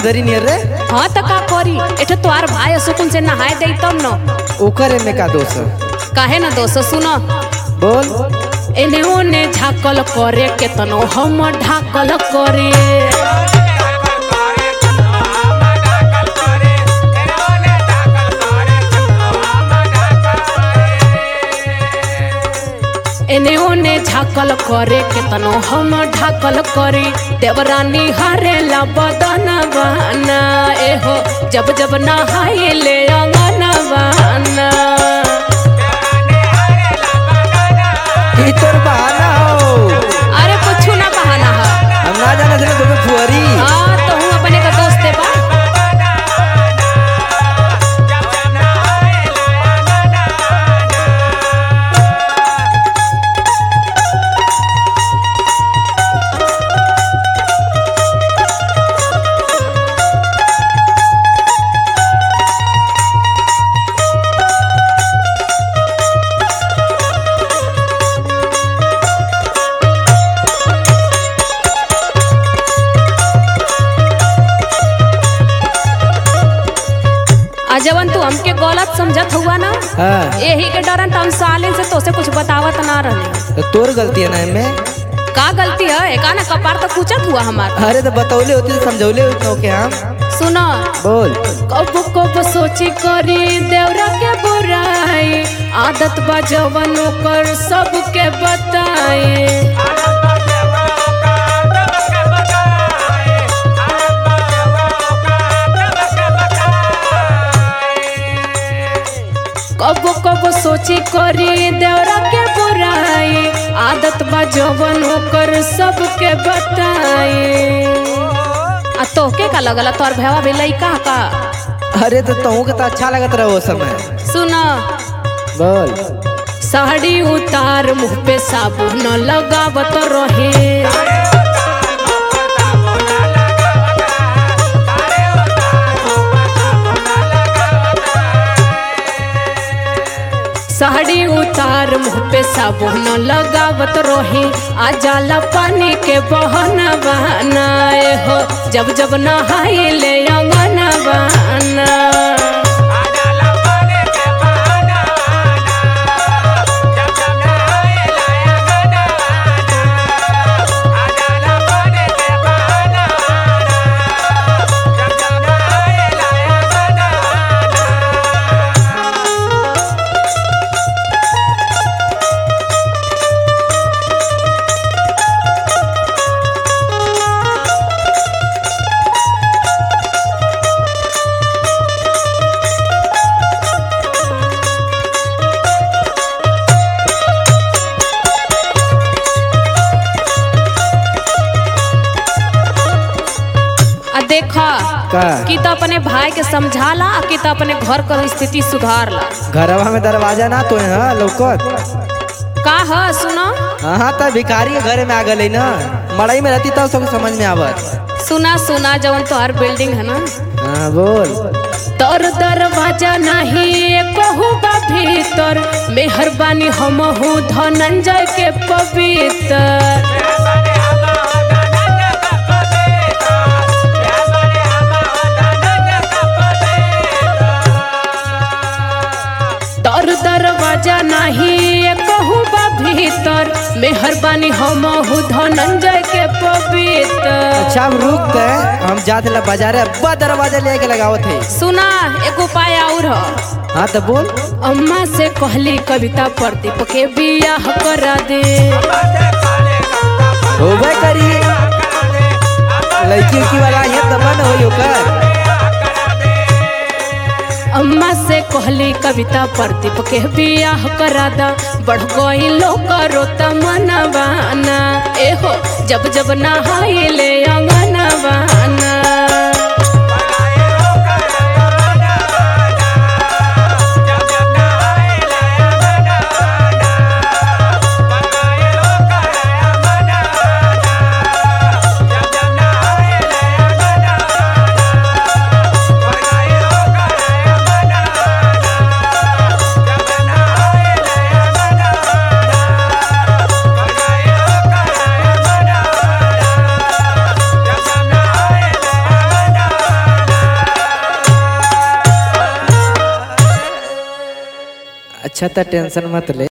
सुंदरी नियर रे हाँ तो का करी एठे तोहार भाई सुकुन से नहाए दे तब न ओकर में का दोष है? काहे न दोस्त सुनो बोल एने ओने झाकल करे केतनो हम ढाकल करे एने ओने झाकल करे केतनो हम ढाकल करे देवरानी हरेला बदन बना एहो जब जब नहाए ले अंगन बना ई तोर बहाना हो अरे कुछ ना बहाना है हम ना जाने थे तुम्हें फुहरी हाँ तो हूँ अपने का दोस्त है बा आ जवन तू हमके गलत समझत हुआ ना हाँ यही के डरन हम सालिन से तोसे कुछ बतावत ना रहे तो तोर गलती है ना इनमें का गलती है एका ना कपार तो पूछत हुआ हमार अरे तो बतौले होती तो समझौले होती तो के हम सुनो बोल कब कब सोची करी देवरा के बुराई आदत बा जवन ओकर सबके बताई कब कब सोची करी देवरा के बुराई आदत बा जवन ओकर सबके बताई आ तोहके का लगला तोर भैया भी लइका का अरे तो तहू के तो अच्छा लगत रहो उस समय सुना बोल साड़ी उतार मुंह पे साबुन लगावत रहे साड़ी उतार मुंह पे साबुन लगावत रहे आ जाला पानी के बहन बहनाए हो जब जब नहाए ले अंगन बहना आ देखा का कि तो अपने भाई के समझाला आ कि तो अपने घर का स्थिति सुधारला घरवा में दरवाजा ना तो है हाँ, लौकत का है सुनो हाँ तो भिखारी के घर में आ गई ना मड़ई में रहती तब सब समझ में आवत सुना सुना जवन तोहर बिल्डिंग है ना हाँ बोल तोर दरवाजा नहीं कहू बा भीतर मेहरबानी हम हूँ धनंजय के पवित्र तोर दरवाजा नहीं कहू बा भीतर मेहरबानी हम हूँ धनंजय के पवित्र अच्छा अब रुक गए हम जाते ला बाजारे अब्बा दरवाजा लेके लगावत है सुना एक उपाय और ह हाँ तो बोल अम्मा से कहली कविता प्रदीप के बियाह करा दे होबे करी लड़की उड़की वाला ये तब न होई ओकर अम्मा से कहली कविता प्रदीप के बियाह करा दा बढ़ गई लोग करो तमनवाना एहो जब जब नहाई ले अंगनवाना अच्छा तो टेंशन मत ले